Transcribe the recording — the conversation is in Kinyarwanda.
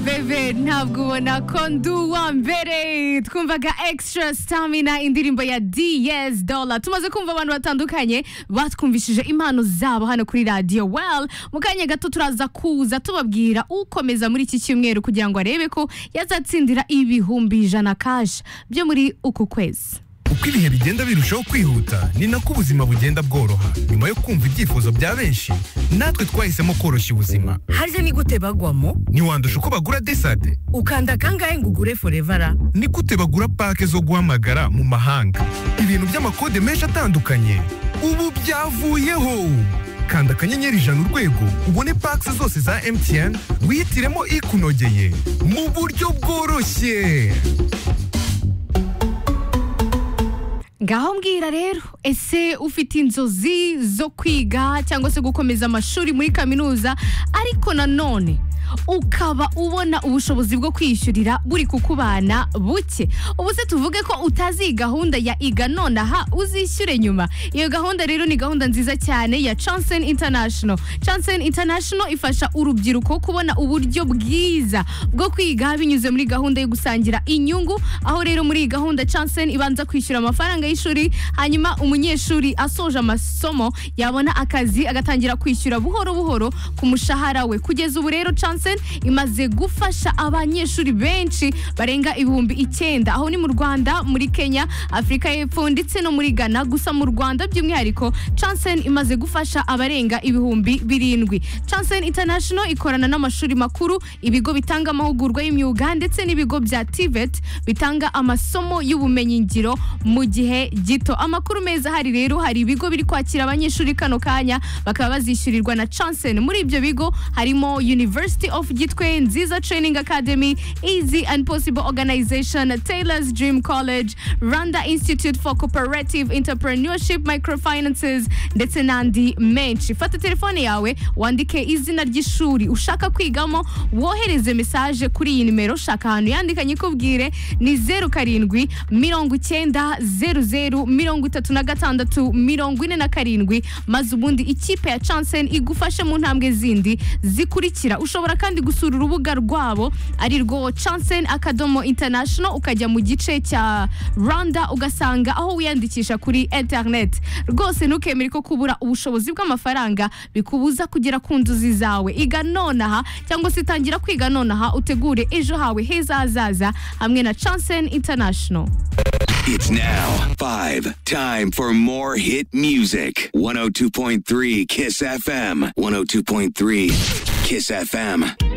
ntabwo ubona ko ndi uwa mbere twumvaga extra stamina indirimbo ya DS Dollar tumaze kumva abantu batandukanye batwumvishije impano zabo hano kuri radio well mu kanya gato turaza kuza tubabwira ukomeza muri iki cyumweru kugira ngo arebe ko yazatsindira ibihumbi ijana cash byo muri uku kwezi uko ibihe bigenda birushaho kwihuta ni nako ubuzima bugenda bworoha nyuma yo kumva ibyifuzo bya benshi natwe twahisemo koroshya ubuzima harya ni gute bagwamo ntiwandusha uko bagura desade ukanda kangahe ngo ugure forevara ni gute bagura pake zo guhamagara mu mahanga ibintu by'amakode menshi atandukanye ubu byavuyeho kanda akanyenyeri ijana urwego ubone pake zose za MTN wihitiremo ikunogeye mu buryo bworoshye ngaho mbwira rero ese ufite inzozi zo kwiga cyangwa se gukomeza amashuri muri kaminuza ariko nanone ukaba ubona ubushobozi bwo kwishyurira buri kukubana buke ubu se tuvuge ko utazi iyi gahunda ya iga nonaha uzishyure nyuma iyo gahunda rero ni gahunda nziza cyane ya Chansen International Chansen International ifasha urubyiruko kubona uburyo bwiza bwo kwiga binyuze muri gahunda yo gusangira inyungu aho rero muri iyi gahunda Chansen ibanza kwishyura amafaranga y'ishuri hanyuma umunyeshuri asoje amasomo yabona akazi agatangira kwishyura buhoro buhoro ku mushahara we kugeza ubu rero Chansen imaze gufasha abanyeshuri benshi barenga ibihumbi icyenda aho ni mu rwanda muri kenya afurika y'epfo ndetse no muri ghana gusa mu rwanda by'umwihariko Chansen imaze gufasha abarenga ibihumbi birindwi Chansen International ikorana n'amashuri makuru ibigo bitanga amahugurwa y'imyuga ndetse n'ibigo bya TVET bitanga amasomo y'ubumenyingiro mu gihe gito amakuru meza hari rero hari ibigo biri kwakira abanyeshuri kano kanya bakaba bazishyurirwa na Chansen muri ibyo bigo harimo University of Gitwe, Nziza Training Academy, Easy and Possible Organization, Taylor's Dream College, Rwanda Institute for Cooperative Entrepreneurship Microfinances ndetse n'andi menshi. Fata telefone yawe wandike izina ry'ishuri ushaka kwigamo, wohereze mesaje kuri iyi nimero shaka ahantu yandikanye ikubwire ni zeru karindwi mirongo icyenda zeru zeru mirongo itatu na gatandatu mirongo ine na karindwi maze ubundi ikipe ya Chansen igufashe mu ntambwe zindi zikurikira ushobora kandi gusura urubuga rwabo ari rwo Chansen Akadomo International ukajya mu gice cya Rwanda ugasanga aho wiyandikisha kuri internet rwose ntukemere ko kubura ubushobozi bw'amafaranga bikubuza kugera ku nzozi zawe iga nonaha cyangwa se tangira kwiga nonaha utegure ejo hawe heza hazaza hamwe na Chansen International It's now five. Time for more hit music. 102.3 Kiss FM. 102.3 Kiss FM.